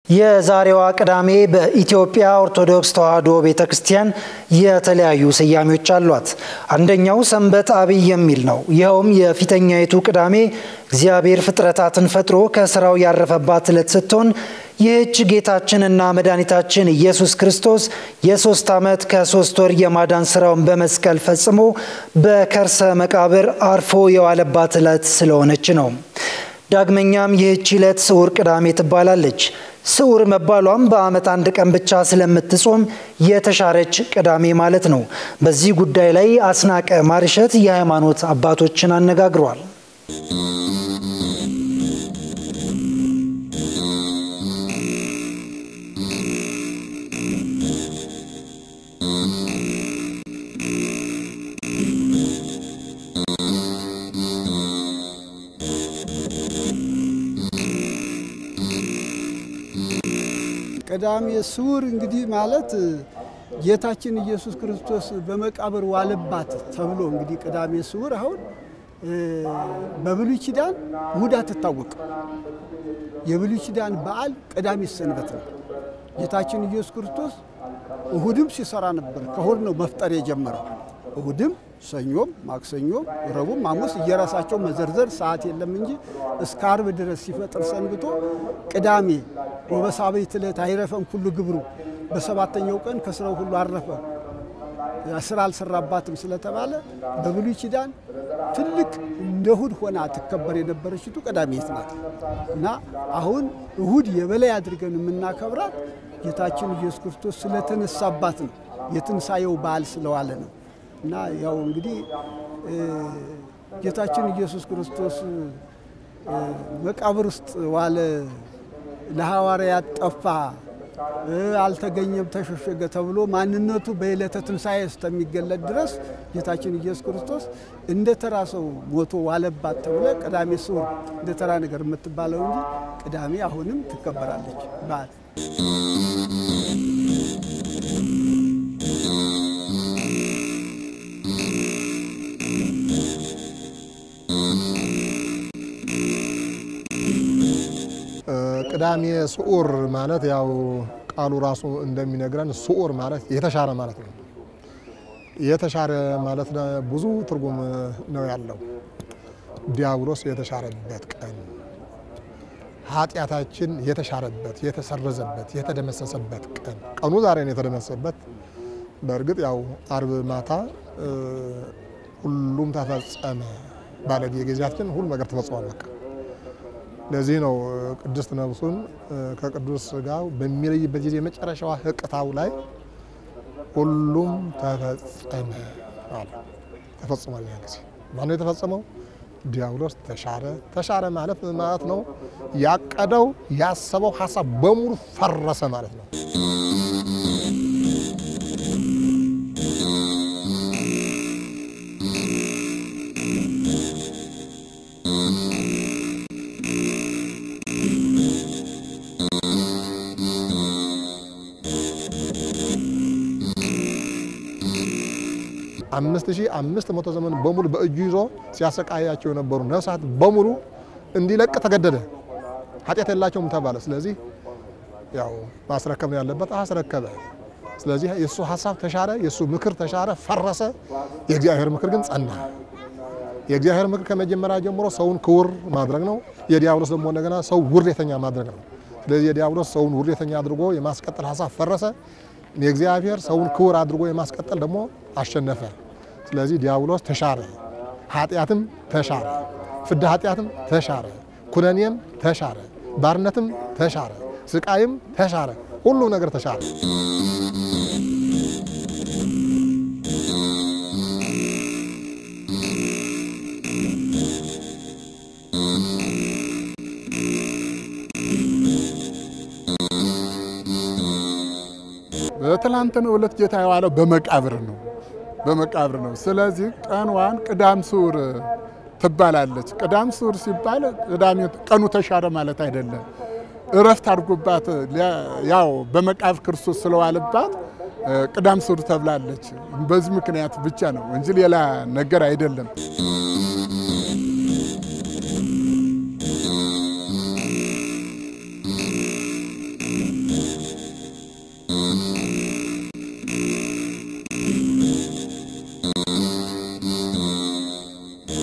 የዛሬዋ ቅዳሜ በኢትዮጵያ ኦርቶዶክስ ተዋሕዶ ቤተ ክርስቲያን የተለያዩ ስያሜዎች አሏት። አንደኛው ሰንበት አብይ የሚል ነው። ይኸውም የፊተኛይቱ ቅዳሜ እግዚአብሔር ፍጥረታትን ፈጥሮ ከስራው ያረፈባት ዕለት ስትሆን ይህች ጌታችንና መድኃኒታችን ኢየሱስ ክርስቶስ የሶስት ዓመት ከሶስት ወር የማዳን ስራውን በመስቀል ፈጽሞ በከርሰ መቃብር አርፎ የዋለባት ዕለት ስለሆነች ነው። ዳግመኛም ይህች ዕለት ስዑር ቅዳሜ ትባላለች። ስዑር መባሏም በዓመት አንድ ቀን ብቻ ስለምትጾም የተሻረች ቅዳሜ ማለት ነው። በዚህ ጉዳይ ላይ አስናቀ ማርሸት የሃይማኖት አባቶችን አነጋግሯል። ቅዳሜ ስዑር እንግዲህ ማለት ጌታችን ኢየሱስ ክርስቶስ በመቃብር ዋለባት ተብሎ እንግዲህ ቅዳሜ ስዑር አሁን በብሉይ ኪዳን እሑድ አትታወቅም። የብሉይ ኪዳን በዓል ቅዳሜ ሰንበት ነው። ጌታችን ኢየሱስ ክርስቶስ እሑድም ሲሰራ ነበር። ከእሑድ ነው መፍጠር የጀመረው። እሑድም ሰኞም፣ ማክሰኞም፣ ረቡዕም፣ ሐሙስ እየራሳቸው መዘርዘር ሰዓት የለም እንጂ እስከ ዓርብ ድረስ ሲፈጥር ሰንብቶ ቅዳሜ ወበሳብዕት ዕለት አይረፈም ኩሉ ግብሩ፣ በሰባተኛው ቀን ከስራው ሁሉ አረፈ ስራ አልሰራባትም ስለተባለ በብሉይ ኪዳን ትልቅ እንደ እሑድ ሆና ትከበር የነበረችቱ ቀዳሜት ናት እና አሁን እሑድ የበላይ አድርገን የምናከብራት ጌታችን ኢየሱስ ክርስቶስ ስለተነሳባት ነው። የትንሣኤው በዓል ስለዋለ ነው። እና ያው እንግዲህ ጌታችን ኢየሱስ ክርስቶስ መቃብር ውስጥ ዋለ፣ ለሐዋርያት ጠፋ፣ አልተገኘም፣ ተሸሸገ ተብሎ ማንነቱ በዕለተ ትንሣኤ እስከሚገለጥ ድረስ ጌታችን ኢየሱስ ክርስቶስ እንደ ተራ ሰው ሞቶ ዋለባት ተብለ ቅዳሜ ስዑር እንደ ተራ ነገር የምትባለው እንጂ ቅዳሜ አሁንም ትከበራለች በዓል ቅዳሜ ስዑር ማለት ያው ቃሉ ራሱ እንደሚነግረን ስዑር ማለት የተሻረ ማለት ነው። የተሻረ ማለት ብዙ ትርጉም ነው ያለው። ዲያብሎስ የተሻረበት ቀን፣ ኃጢአታችን የተሻረበት፣ የተሰረዘበት፣ የተደመሰሰበት ቀን። ቀኑ ዛሬ ነው የተደመሰሰበት። በእርግጥ ያው አርብ ማታ ሁሉም ተፈጸመ ባለ ጊዜያችን ሁሉ ነገር ተፈጽሟል በቃ ለዚህ ነው ቅድስት ነፍሱን ከቅዱስ ሥጋው በሚለይበት ጊዜ የመጨረሻዋ ህቅታው ላይ ሁሉም ተፈጸመ አለ። ተፈጽሟል። ያ ጊዜ ማነው የተፈጸመው? ዲያብሎስ ተሻረ። ተሻረ ማለት ማለት ነው ያቀደው ያሰበው ሀሳብ በሙሉ ፈረሰ ማለት ነው። አምስት ሺህ አምስት መቶ ዘመን በሙሉ በእጁ ይዞ ሲያሰቃያቸው የነበሩ ነፍሳት በሙሉ እንዲለቅ ተገደደ። ኃጢአት የላቸውም ተባለ። ስለዚህ ያው ማስረከብ ነው ያለበት፣ አስረከበ። ስለዚህ የእሱ ሀሳብ ተሻረ፣ የእሱ ምክር ተሻረ፣ ፈረሰ። የእግዚአብሔር ምክር ግን ጸና። የእግዚአብሔር ምክር ከመጀመሪያ ጀምሮ ሰውን ክቡር ማድረግ ነው። የዲያብሎስ ደግሞ እንደገና ሰው ውርደተኛ ማድረግ ነው። ስለዚህ የዲያብሎስ ሰውን ውርደተኛ አድርጎ የማስቀጠል ሀሳብ ፈረሰ። የእግዚአብሔር ሰውን ክቡር አድርጎ የማስቀጠል ደግሞ አሸነፈ። ስለዚህ ዲያብሎስ ተሻረ፣ ኃጢአትም ተሻረ፣ ፍዳ ኃጢአትም ተሻረ፣ ኩነኔም ተሻረ፣ ባርነትም ተሻረ፣ ስቃይም ተሻረ፣ ሁሉም ነገር ተሻረ። በትላንትናው ዕለት ጌታ የዋለው በመቃብር ነው በመቃብር ነው። ስለዚህ ቀንዋን ቅዳም ስዑር ትባላለች። ቅዳም ስዑር ሲባል ቅዳሜ ቀኑ ተሻረ ማለት አይደለም። እረፍት አድርጎባት ያው በመቃብር ክርስቶስ ስለዋለባት ቅዳም ስዑር ተብላለች። በዚህ ምክንያት ብቻ ነው እንጂ ሌላ ነገር አይደለም።